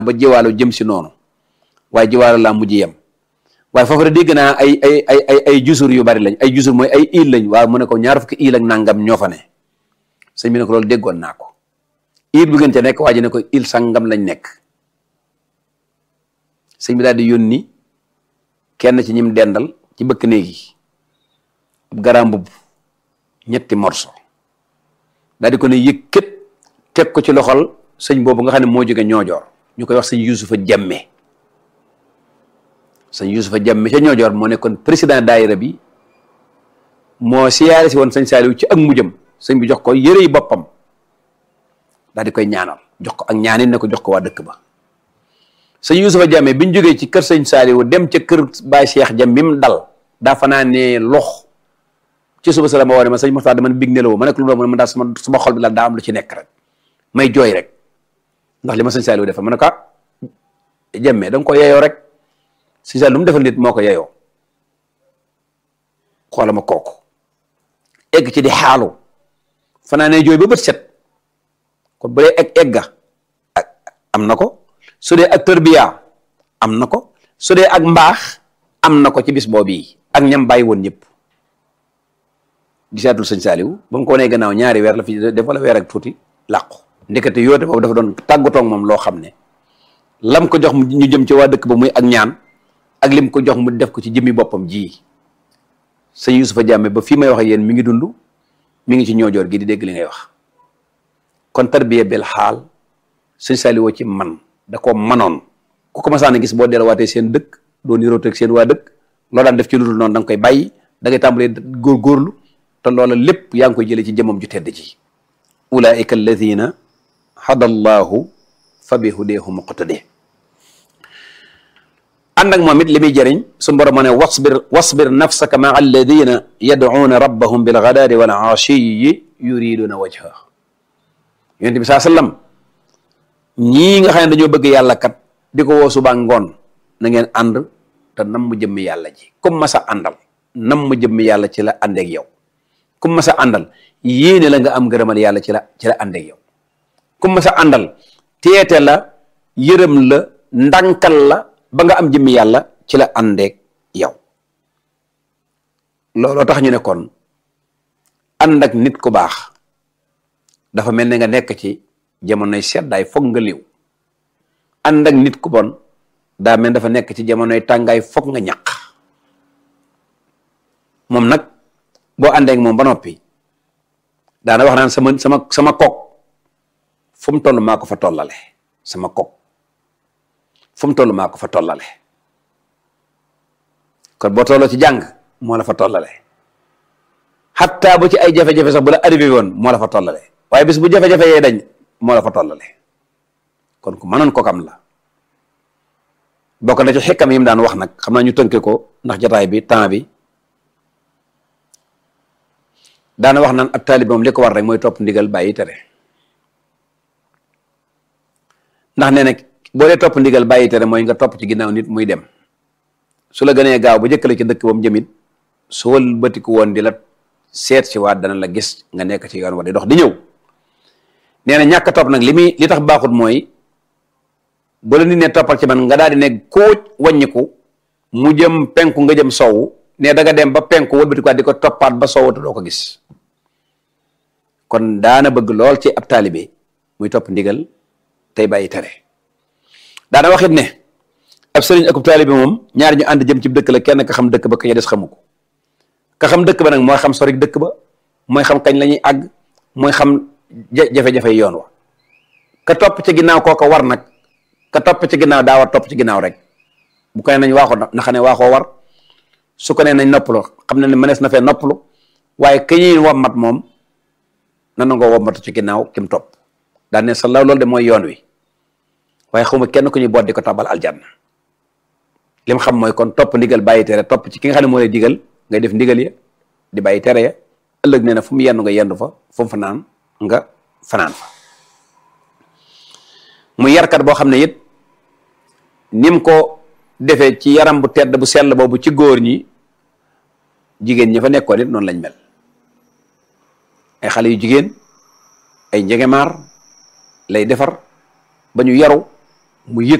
ba jiwaalo jëm si noonu waaye jiwaalo laa mujj yem waaye foofu de dégg naa ay ay ay ay ay jusur yu bari lañ ay jusur mooy ay île lañ waaw mu ne ko ñaar fukki île ak nangam ñoo fa ne sëñ bi ne ko loolu déggoon naa ko île bu ngeen ca nekk waa ji ne ko île sangam lañ nekk sëñ bi daal di yónni kenn ci ñim dendal ci bëkk néegi ab garaam mbubb ñetti morso daal di ko ne yëkkat teg ko ci loxol sëñ boobu nga xam ne moo jóge ñoojoor ñu koy wax sëñ Yusufa Jemme sëñ Yusufa Jemme ca ñoojoor moo nekkoon président daayira bi moo siyaare si woon sëñ Saaliw ci ak mujjam sëñ bi jox ko yëre yi boppam daal di koy ñaanal jox ko ak ñaanin ne ko jox ko waa dëkk ba sëñ Yusufa Jemme bi ñu jógee ci kër sëñ Saaliw dem ca kër Baay Cheikh Jam mi mu dal daa fanaa ne lox ci suba sa la ma woo ne ma sëñ Moxtaar dama big nelawoo ma nekk lu mu ne ma daal sama sama xol bi la daa am lu ci nekk rek may jooy rek ndax li ma sëñ Saaliw defal ma ne ko jemme da nga ko yeyoo rek sëñ Saaliw lu mu defal nit moo ko yeyoo xoola ma kooku egg ci di xaalu fanaa ne jooy ba bët set kon bu dee egg egga am na ko su dee ak tërbiya am na ko su dee ak mbaax am na ko ci bis boobu yi ak ñam bàyyi woon ñëpp gisaatul sëñ Saaliw ba mu ko wanee gannaaw ñaari weer la fi def wala weer ak tuuti làqu ndekete yoote boobu dafa doon tàggatoog moom loo xam ne lam ko jox mu ñu jëm ci waa dëkk ba muy ak ñaan ak lim ko jox mu def ko ci jëmmi boppam ji sëñ Yusufa Jàmme ba fii may wax ak yéen mi ngi dund mi ngi ci ñoojoor gi di dégg li ngay wax kon tarbiya bel xaal sëñ Saaliw ci man da ko manoon ku ko masaan a gis boo delluwaatee seen dëkk doo nirooteeg seen waa dëkk loo daan def ci lu dul noonu da nga koy bàyyi da ngay tàmbalee góorgóorlu te loola lépp yaa ngi koy jëlee ci jëmam ju tedd ji ulaika alladina hada allahu fa bi hudeehu muqtade ànd ak moom it li muy jëriñ su borom ma ne wasbir wasbir nafsaka maa alladina yadcuuna rabbahum bilgadaadi wal aashiyi yuriduna wajha yonent bi saa sallam ñii nga xam ne dañoo bëgg yàlla kat di ko woo suba ngoon na ngeen ànd te nam mu jëmmi yàlla ji comme ma sa àndal nam mu jëmmi yàlla ci la àndeeg yow comme ma sa àndal yéene la nga am ngërëmal yàlla ci la ci la àndeeg yow comme ma sa àndal teete la yërëm la ndànkal la ba nga am jëmmi yàlla ci la àndeeg yow looloo tax ñu ne kon ànd ak nit ku baax dafa mel ne nga nekk ci jamonoy seddaay foog nga liw ànd ak nit ku bon daa mel dafa nekk ci jamonoy tàngaay foog nga ñaq moom nag boo àndeek moom ba noppi daana wax naan sama sama sama kok fu mu toll maa ko fa tollale sama kok fu mu toll maa ko fa tollale kon boo tolloo ci jàng moo la fa tollale xatta bu ci ay jafe-jafe sax bu la arrivé woon moo la fa tollale waaye bis bu jafe-jafe yee dañ moo la fa tollale kon ku mënoon ko kam la bokk na ci xekkam yi mu daan wax nag xam naa ñu tënke ko ndax jataay bi temps bi daana wax naan ab taalib moom li ko war rek mooy topp ndigal bàyyi tere ndax nee na boo dee topp ndigal bàyyi tere mooy nga topp ci ginnaaw nit muy dem su la gënee gaaw ba jëkkale ci dëkk ba mu jëmit su wal bëtiku woon di la seet si waat dana la gis nga nekk ci yoon wa di dox di ñëw nee na ñàkk topp nag li muy li tax baaxut mooy bu la nit ne toppal ci man nga daal di ne kóoj wàññiku mu jëm penku nga jëm sowu ne da nga dem ba penku wëlbati ko di ko toppaat ba sowu te doo ko gis kon daana bëgg lool ci ab taalibe muy topp ndigal tey bàyyi tere daana waxit ne ab sëriñ akub taalibe moom ñaari ñu ànd jëm ci dëkk la kenn ka xam dëkk ba ka ca des xamu ko ka xam dëkk ba nag mooy xam sorik dëkk ba mooy xam kañ la ñuy àgg mooy xam jafe-jafe yoon wa ka topp ci ginnaaw kooka war nag ka topp ci ginnaaw daa war topp ci ginnaaw rek bu ko nee nañ waaxoo na xam ne waaxoo war su ko nee nañ noppalu xam ne ne mënees na fee noppalu waaye ka ñuy wommat moom na nangoo wommatu ci ginnaaw kim topp daan ne sa law loolu de mooy yoon wi waaye xawma kenn ku ñuy boot di ko tabal aljanna lim xam mooy kon topp ndigal bàyyi tere topp ci ki nga xam ne moo lay digal ngay def ndigal ya di bàyyi tere ya ëllëg nee na fu mu yendu nga yendu fa fu mu fanaan nga fanaan fa mu yarkat boo xam ne it nim ko defee ci yaram bu tedd bu sell boobu ci góor ñi jigéen ñi fa nekkoon it noonu lañ mel ay xale yu jigéen ay njegemaar lay defar ba ñu yaru mu yëg